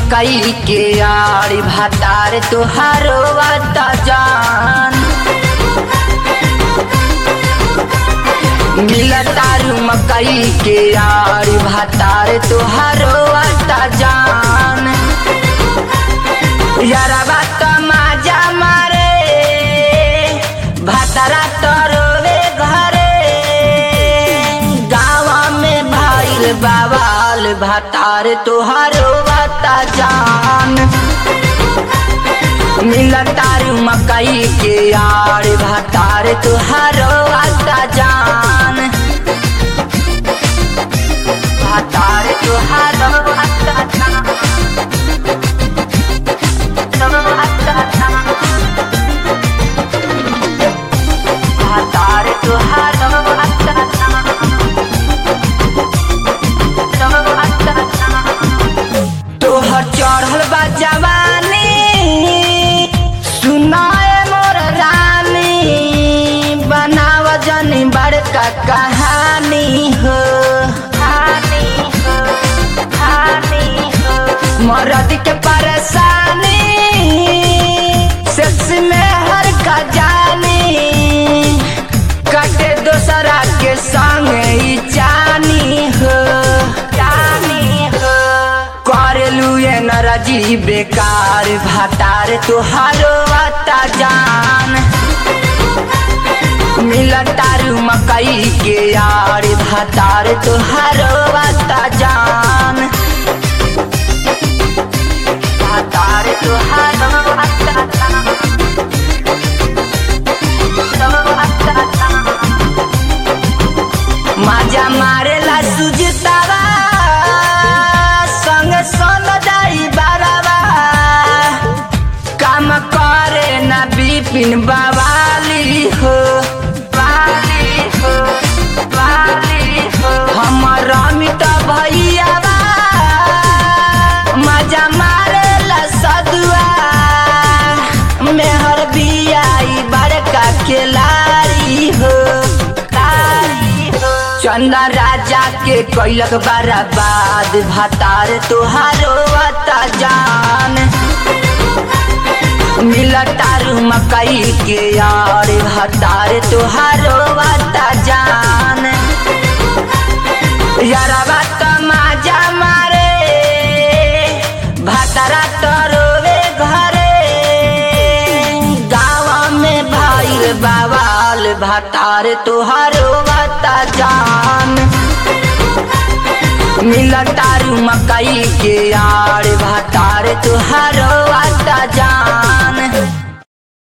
मकई के आड़ी भातार तुहारो वाता जान मिला तारू मकई के आड़ी भातार तुहारो वाता जान यारा बात माजा मारे भातारा तरोवे घरे गाँव में भइल बाबाल भातार तुहारो वाता जान मिला तारू मकई के आड़ भातार तुहारो वाता जान भातार तुहारो वाता जान भातार तुहारो वाता जान तोहर चढ़ल बा जवानी सुनाए मोर रानी बनाव जनी बड़का कहानी हो कहानी हो कहानी हो मरद के परेशानी सेक्स में हर का जानी कटे दोसरा के संग ई जानी हो जानी हो करेलू ये नरजी बेकार भातार तुहारो आता जान मिला तारू मकई के यार भातार तुहारो आता जान भातार तुहारो आता जान माजा मारेला सुजतावा संग सन जाई बारावा काम करे ना बिपिन बवाली हो वाली हो वाली हो हमर अमित भैयावा मजा मारेला सदुआ मेहर बियाई बड़का केलारी हो कारी हो चंदा राजा के कैलक बराबाद भातार तुहारो आता जान मिला तारू मकई के यार भातार तुहारो आता जान यारा बात माजा मारे भातारा तरोवे घरे गाँव में भइल बाबाल भातार तुहारो वाता जान मिला तारू मकई के यार भातार तुहारो वाता जान